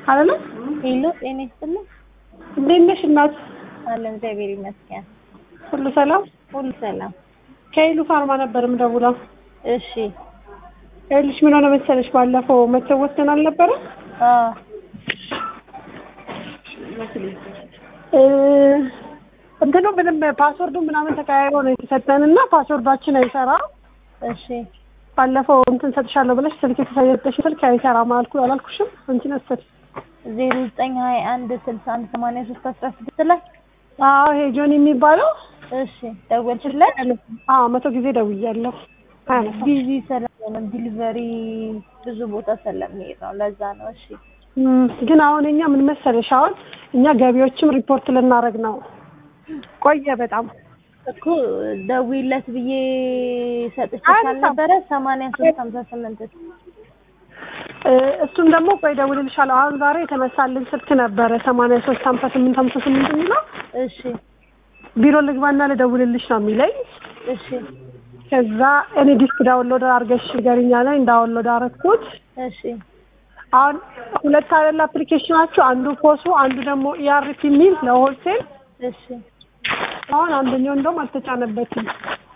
አይደለ? ሄሎ ጤና ይስጥልኝ። እንዴት ነሽ እናት? አለን እግዚአብሔር ይመስገን። ሁሉ ሰላም? ሁሉ ሰላም። ከሄሉ ፋርማ ነበር የምደውለው። እሺ። ይኸውልሽ ምን ሆነ መሰለሽ ባለፈው መተው ወስደን አልነበረ? አዎ እ እንትኑ ምንም ፓስወርዱ ምናምን ተቀያይሮ ነው የተሰጠን እና ፓስወርዳችን አይሰራ። እሺ ባለፈው እንትን ሰጥሻለሁ ብለሽ ስልክ የተሰጠሽ ስልክ አይሰራም አልኩ አላልኩሽም? አንቺ ነበር ዜሮ ዘጠኝ ሀያ አንድ ስልሳ አንድ ሰማንያ ሶስት አስራ ስድስት ላይ አዎ ይሄ ጆን የሚባለው እሺ ደወልሽለት? አዎ መቶ ጊዜ ደውያለሁ። አያነሳም። ቢዚ ስለሆነ ዲሊቨሪ ብዙ ቦታ ስለሚሄድ ነው። ለዛ ነው። እሺ እም፣ ግን አሁን እኛ ምን መሰለሽ አሁን እኛ ገቢዎችም ሪፖርት ልናደርግ ነው። ቆየ በጣም እኮ ደውይለት ብዬ ሰጥቼሽ አያነሳም። አልነበረ? ሰማንያ ሶስት ሀምሳ ስምንት እ፣ እሱም ደግሞ ቆይ እደውልልሻለሁ። አሁን ዛሬ የተነሳልን ስልክ ነበረ ሰማንያ ሶስት ሀምሳ ስምንት ሀምሳ ስምንት የሚለው እሺ ቢሮ ልግባና ልደውልልሽ ነው የሚለኝ። እሺ ከዛ እኔ ዲስክ ዳውንሎድ አድርገሽ ንገሪኝ አለኝ። ዳውንሎድ አደረግኩት። እሺ አሁን ሁለት አይደል አፕሊኬሽናችሁ፣ አንዱ ፖሱ፣ አንዱ ደግሞ ኢአርፒ የሚል ለሆልሴል። እሺ አሁን አንደኛው እንደውም አልተጫነበትም።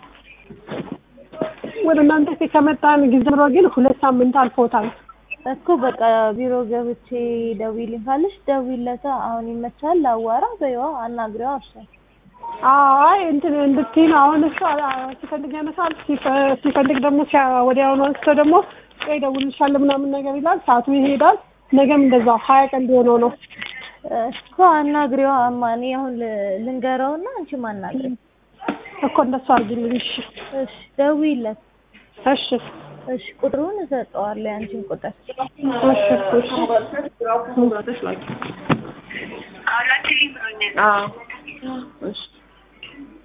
ወደ እናንተ ከመጣን ጊዜ ጀምሮ ግን ሁለት ሳምንት አልፎታል። እኮ በቃ ቢሮ ገብቼ ደውይልኝ ካለሽ ደውይለታ። አሁን ይመቻል፣ ላዋራ በይዋ፣ አናግሪዋ። እሺ አይ እንትን እንድትይ ነው። አሁን እሱ አ- ሲፈልግ ያነሳል፣ ሲፈ- ሲፈልግ ደግሞ ሲያ- ወዲያውኑ አንስቶ ደግሞ ቆይ እደውልልሻለሁ ምናምን ነገር ይላል። ሰዓቱ ይሄዳል። ነገም እንደዛው ሀያ ቀን ሊሆነው ነው። እኮ አናግሪዋ። እማ እኔ አሁን ል- ልንገረውና አንቺም አናግሪ። እኮ እንደሱ አድርጊልኝ። እሺ እሺ ደውይለት። እሺ እሺ ቁጥሩን እሰጠዋለሁ፣ የአንቺን ቁጥር እሺ እሺ አዎ እሺ